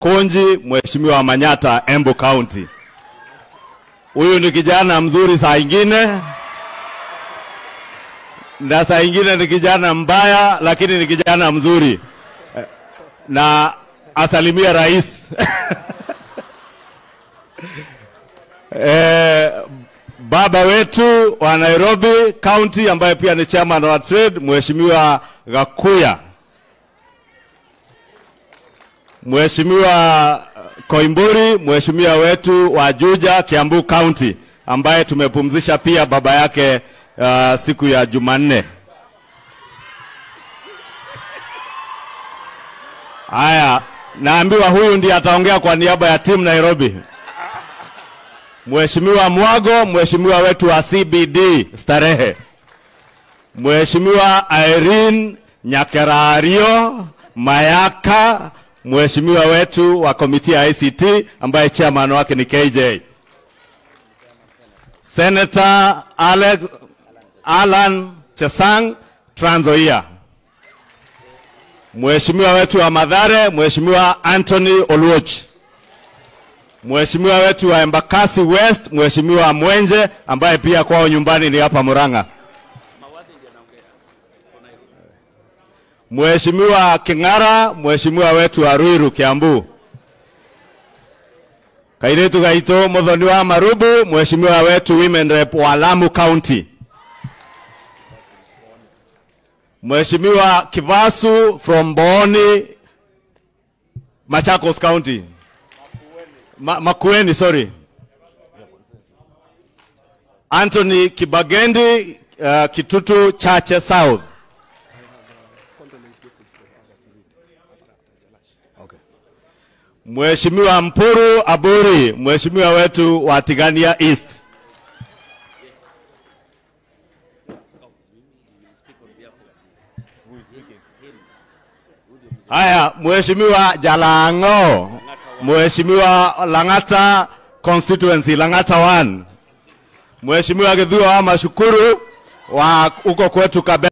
Konji, Mheshimiwa Manyata, Embu County. Huyu ni kijana mzuri saa ingine na saa ingine ni kijana mbaya, lakini ni kijana mzuri na asalimia rais eh, baba wetu wa Nairobi County ambaye pia ni chairman wa trade, Mheshimiwa Gakuya, Mheshimiwa Koimburi, mheshimiwa wetu wa Juja, Kiambu County, ambaye tumepumzisha pia baba yake uh, siku ya Jumanne. Haya, naambiwa huyu ndiye ataongea kwa niaba ya timu Nairobi. Mheshimiwa Mwago, mheshimiwa wetu wa CBD Starehe, Mheshimiwa Irene Nyakerario Mayaka, mheshimiwa wetu wa komiti ya ICT ambaye chairman wake ni KJ, Senator Alex Alan Chesang Trans Nzoia, mheshimiwa wetu wa Madhare, mheshimiwa Anthony Oluoch, mheshimiwa wetu wa Embakasi West, mheshimiwa Mwenje ambaye pia kwao nyumbani ni hapa Murang'a, mheshimiwa King'ara, mheshimiwa wetu wa Ruiru Kiambu, kairetu gaito muthoni wa Marubu, mheshimiwa wetu women rep wa Lamu County, mheshimiwa Kivasu from Booni Machakos County. Ma, Makueni, sorry. Anthony Kibagendi, uh, Kitutu Chache South. Okay. Mheshimiwa Mpuru Aburi, mheshimiwa wetu wa Tigania East. Haya, mheshimiwa Jalango, mheshimiwa Lang'ata constituency Lang'ata 1, mheshimiwa Githuo wa Mashukuru wa huko kwetu Kabe